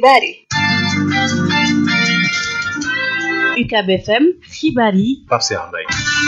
xibaar yi UCAB FM xibaar yi Pape Cheikh Mbaye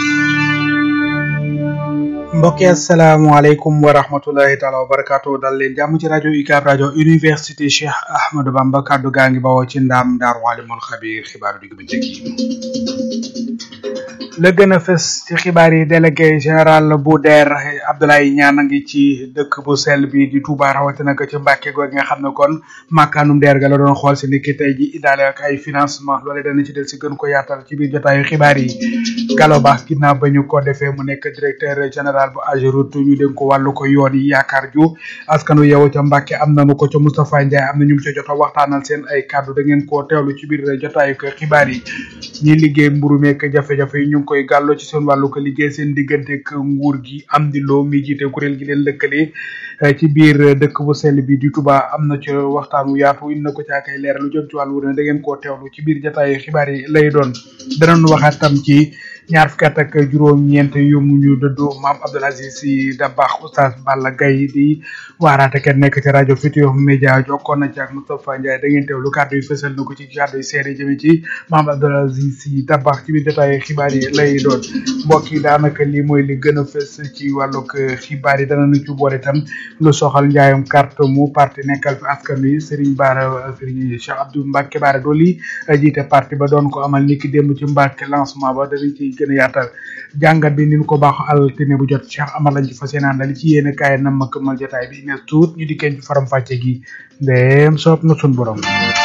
mbokki asalaamaaleykum wa rahmatulahi taala wa barakaatu dal leen jàmm ci rajo UCAB rajo université Cheikh Ahmadou Bamba kaddu gaa ngi bawoo ci ndaam daaru alimul xabiir xibaaru digg bëccëg yi la gën a fës ci xibaar yi délégué général bu DER Abdoulaye Niane a ngi ci dëkk bu sell bi di Touba rawatina ko ci Mbàkke googu nga xam ne kon màkkaanum DER ga la doon xool si niki tey ji indaale ak ay financement loole dana ci del si gën ko yaatal ci biir jotaayu xibaar yi Gallo Ba ginnaaw ba ñu ko defee mu nekk directeur général bu AGEROUTE ñu dénk ko wàllu ko yoon yi yaakaar ju askanu yeewu ca Mbàkke am nañu ko ca Moustapha Ndiaye am na ñu mu ca jot a waxtaanal seen ay kàddu da ngeen koo teewlu ci biir jotaayu ko xibaar yi ñi liggéey mburu meek jafe-jafe yi ñu ngi koy gàlloo ci seen wàllu ko liggéey seen diggante ak nguur gi am di loo mi jiite kuréel gi leen lëkkale ci biir dëkk bu sell bi di Touba am na ci waxtaan wu yaatu indi na ko ca kay leeral lu jëm ci wàllu ne da ngeen koo teewlu ci biir jotaayu xibaar yi lay doon danañ waxaat tam ci ñaar fukki at ak juróom-ñeent yu mu ñu dëddu maam Abdoul Aziz Sy Dabakh oustaz Balla Gaye di waaraate kenn nekk ci rajo Futurs Médias jokkoon na ci ak Moustapha Ndiaye da ngeen teewlu kàddu yi fësal na ko ci kàddu yi seede jëme ci maam Abdoul Aziz Sy Dabakh ci biir détail xibaar yi lay doon mbokk yi daanaka lii mooy li gën a fës ci wàllug xibaar yi dana nu ci boole itam lu soxal njaayum carte mu parti nekkal fi askan wi Serigne Bara Serigne Cheikh Abdou Mbacke Bara Dolly jiite parti ba doon ko amal niki démb ci Mbacke lancement ba danañ ci gën a yaatal jàngat bi ni ñu ko baax altine bu jot Cheikh Amar lañ ci fas yéene àndal ci yéen kaay na ma këmal jotaay bi ne tuut ñu dikkee ci faram fàcce gi ndéem soob na sun borom.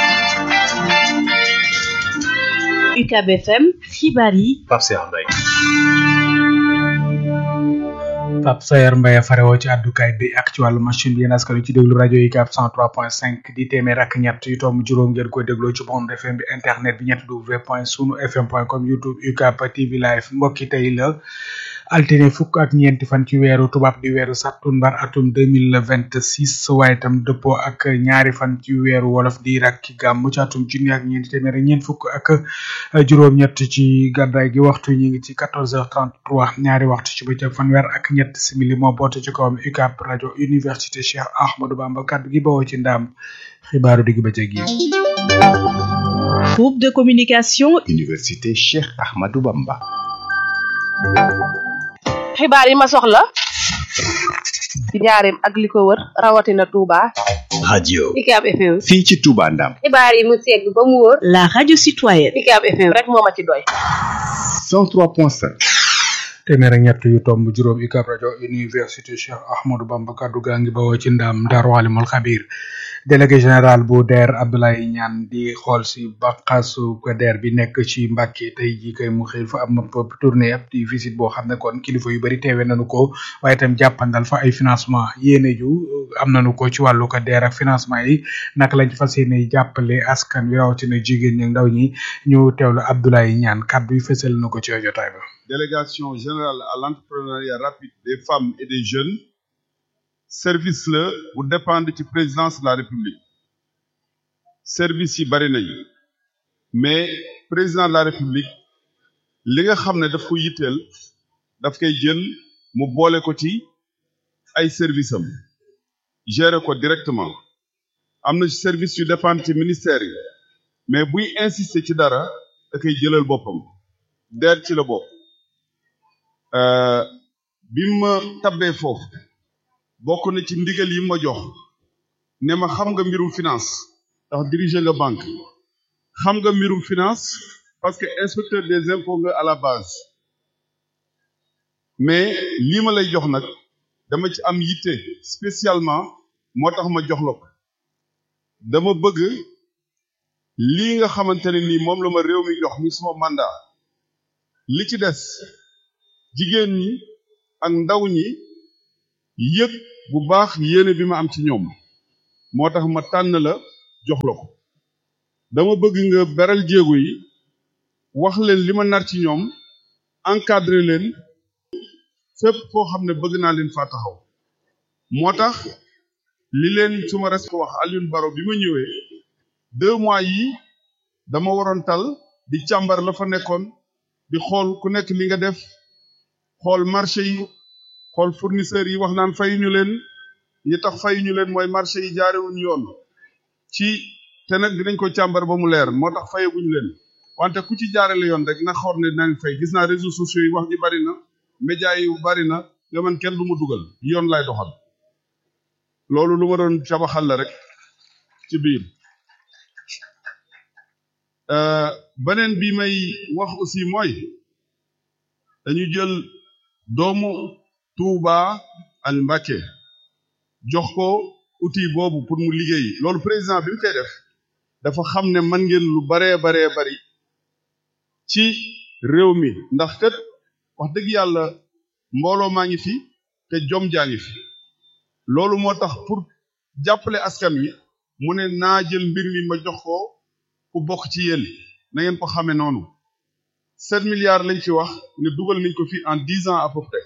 UCAB FM xibaar yi Pape Cheikh Mbaye Pape Sayer Mbaye farewoo ci àddukaay bi ak ci wàllu machine bi yéen askan wi ci déglu rajo UCAB 103.5 di téeméer ak ñett yu tomb juróom ngeen koy dégloo ci bande FM bi internet bi ñett w point sunu fm point com youtube UCAB TV live mbokki tey la altine fukk ak ñeenti fan ci weeru tubaab di weeru sattumbar atum deux mille vingt six waaye itam dëppoo ak ñaari fan ci weeru wolof di rakki gàmm ci atum junni ak ñeenti téeméer ak ñeent fukk ak juróom-ñett ci gàddaay gi waxtu ñu ngi ci quatorze heures trente trois ñaari waxtu ci bëccëg fanweer ak ñett simili moo boote ci kawam UCAB rajo université Cheikh Ahmadou Bamba kaddu gi bawoo ci ndaam xibaaru digg bëccëg yi. groupe de communication Université Cheikh Ahmadou Bamba xibaar yi ma soxla ci njaareem ak li ko wër rawatina Touba. radio UCAB FM. fii ci Touba Ndam xibaar yi mu segg ba mu wóor. la radio citoyenne UCAB FM rek moo ma ci doy. 103.5 téeméer ak ñett yu tomb juróom UCAB rajo université Cheikh Ahmadou Bamba kaddu gaa ngi bawoo ci ndam Daaru Alimul Xabiir délégué général bu DER Abdoulaye Niane di xool si bànqaasu ko DER bi nekk ci Mbàkke tey jii kay mu xëy fa am tournée ab di visite boo xam ne kon kilifa yu bari teewe nañu ko waaye itam jàppandal fa ay financement yéene ju am nañu ko ci wàllu ko DER ak financement yi naka lañ fas yéene jàppale askan wi rawatina jigéen ñi ndaw ñi ñu teewlu Abdoulaye Niane kaddu yi fësal na ko ci jotaay ba. délégation générale à l'entrepreneuriat rapide des femmes et des jeunes service la bu dépendre ci présidence de la république service yi bari nañu mais président de la république li nga xam ne daf ko yitteel daf koy jël mu boole ko ci ay service am gérer ko directement am na service yu dépendre ci ministère yi mais buy insister ci dara da koy jëlal boppam DER ci la bopp bi ma tabbee foofu bokk na ci ndigal yi ma jox ne ma xam nga mbirum finance ndax diriger nga banque xam nga mbirum finance parce que inspecteur des impôts nga à la base mais lii ma lay jox nag dama ci am yitte spécialement moo tax ma jox la ko dama bëgg lii nga xamante ne nii moom la ma réew mi jox mi suma mandat li ci des jigéen ñi ak ndaw ñi yëg bu baax yéene bi ma am ci ñoom moo tax ma tànn la jox la ko dama bëgg nga beral jéego yi wax leen li ma nar ci ñoom encadrer leen fépp foo xam ne bëgg naa leen faa taxaw moo tax li leen suma res ko wax Alioune Baro bi ma ñëwee deux mois yi dama waroon tal di càmbar la fa nekkoon di xool ku nekk li nga def xool marché yi xool fournisseurs yi wax naan fayuñu leen yi tax fayuñu leen mooy marché yi jaarewuñu yoon ci te nag dinañ ko càmbar ba mu leer moo tax fayaguñu leen wante ku ci jaarale yoon rek na xool ne nañ fay gis naa réseaux sociaux yi wax ji bari na médias yi bari na nga man kenn du ma dugal yoon lay doxal loolu lu ma doon cabaxal la rek ci biir beneen bi may wax aussi mooy dañu jël doomu Touba ak Mbacké jox ko outil boobu pour mu liggéey loolu président bi mu koy def dafa xam ne man ngeen lu baree baree bari ci réew mi ndax kat wax dëgg yàlla mbooloo maa ngi fi te jom jaa ngi fi loolu moo tax pour jàppale askan wi mu ne naa jël mbir mi ma jox ko ku bokk ci yéen na ngeen ko xamee noonu sept milliards lañ ci wax ne dugal nañ ko fi en dix ans à peu près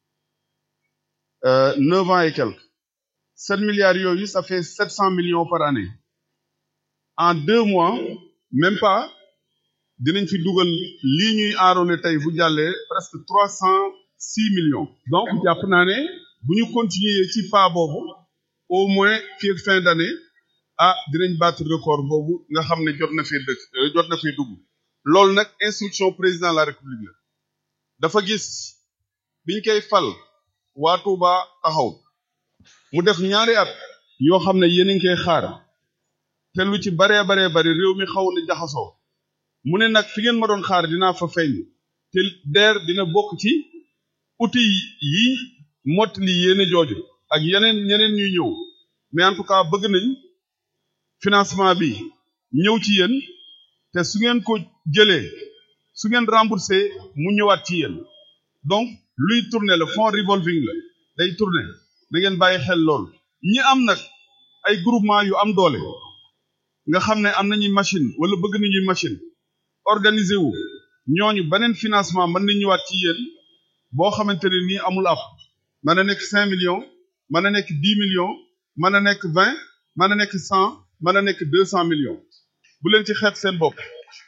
neuf ans et quelques sept milliards yooyu ça fait sept cent millions par année en deux mois même pas dinañ fi dugal lii ñuy aaroone tey bu jàllee presque trois cent six millions donc jàpp naa ne bu ñu continuer ci pas boobu au moins fii ak fin d'année ah dinañ battre record boobu nga xam ne jot na fee dëkk jot na fee dugg loolu nag instruction président de la république la dafa gis biñ koy fal waa Touba taxaw mu def ñaari at yoo xam ne yéen a ngi koy xaar te lu ci baree baree bari réew mi xaw na jaxasoo mu ne nag fi ngeen ma doon xaar dinaa fa feeñ te DER dina bokk ci outil yi mottali yéene jooju ak yeneen ñeneen ñuy ñëw mais en tout cas bëgg nañ financement bi ñëw ci yéen te su ngeen ko jëlee su ngeen remboursé mu ñëwaat ci yéen donc luy tourner le fonds revolving la day tourner da ngeen bàyyi xel lool ñi am nag ay groupement yu am doole nga xam ne am nañuy machine wala bëgg nañuy machine organiser wu ñooñu beneen financement mën na ñëwaat ci yéen boo xamante ne nii amul ab mën na nekk cinq millions mën na nekk dix millions mën na nekk vingt mën na nekk cent mën na nekk deux cent millions bu leen ci xeeb seen bopp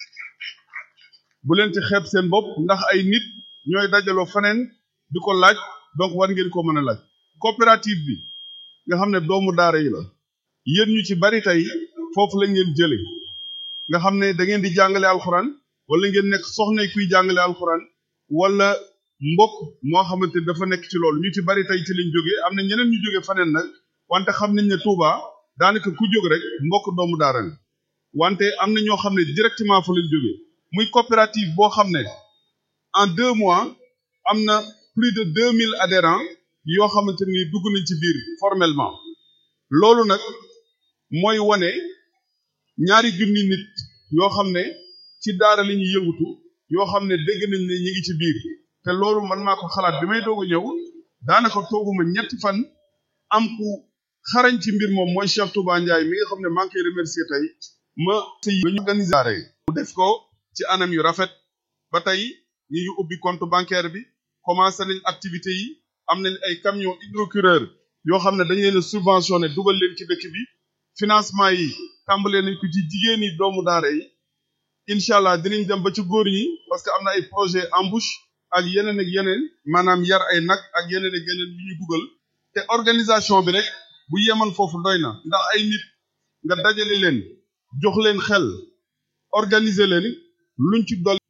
bu leen ci xeeb seen bopp ndax ay nit ñooy dajaloo feneen di ko laaj donc war ngeen ko mën a laaj coopérative bi nga xam ne doomu daara yi la yéen ñu ci bari tey foofu la ngeen jële nga xam ne da ngeen di jàngale alxuraan wala ngeen nekk soxna kuy jàngale alxuraan wala mbokk moo xamante dafa nekk ci loolu ñu ci bari tey ci lañ jógee am na ñeneen ñu jógee faneen nag wante xam nañ ne Touba daanaka ku jóg rek mbokk doomu daara nga wante am na ñoo xam ne directement fa lañ jógee muy coopérative boo xam ne en deux mois am na plus de deux mille adhérents yoo xamante ni dugg nañ ci biir formellement loolu nag mooy wane ñaari junni nit yoo xam ne ci daara la ñuy yëngutu yoo xam ne dégg nañ ne ñi ngi ci biir te loolu man maa ko xalaat bi may doog a ñëw daanaka tooguma ñetti fan am ku xarañ ci mbir moom mooy Cheikh Touba Ndiaye mi nga xam ne maa ngi koy remercier tey ma sëy ba ñu organiser mu def ko ci anam yu rafet ba tey ñi ngi ubbi compte bancaire bi commencé nañ activité yi am nañ ay camion hydrocureur yoo xam ne dañ leen a subventionné dugal leen ci dëkk bi financement yi tàmbalee nañ ko ci jigéen yi doomu daara yi incha allah dinañ dem ba ci góor ñi parce que am na ay projet embauche ak yeneen ak yeneen maanaam yar ay nag ak yeneen ak yeneen yu ñuy dugal te organisation bi rek bu yeman foofu doy na ndax ay nit nga dajale leen jox leen xel organiser leen luñ ci dol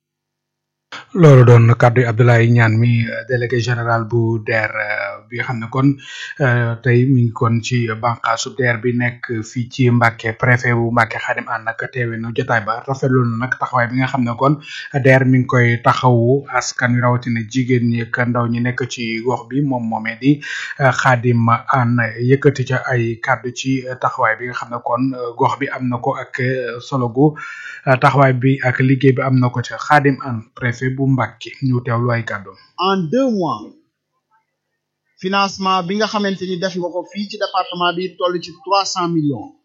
loolu doon kàddu yi Abdoulaye Niane mi délégué général bu DER bi nga xam ne kon tey mi ngi kon ci bànqaasu DER bi nekk fii ci Mbàkke préfet bu Mbàkke Xaadim ànd nag teewe na jotaay ba rafetlu na nag taxawaay bi nga xam ne kon DER mi ngi koy taxawu askan wi rawatina jigéen ñi ak ndaw ñi nekk ci gox bi moom moomee di Xaadim ànd yëkkati ca ay kàddu ci taxawaay bi nga xam ne kon gox bi am na ko ak solo gu taxawaay bi ak liggéey bi am na ko ca Xaadim ànd préfet bu Mbàkke ñu teewlu ay kàddu en deux mois financement bi nga xamante ni def nga ko fii ci département bi toll ci trois cent millions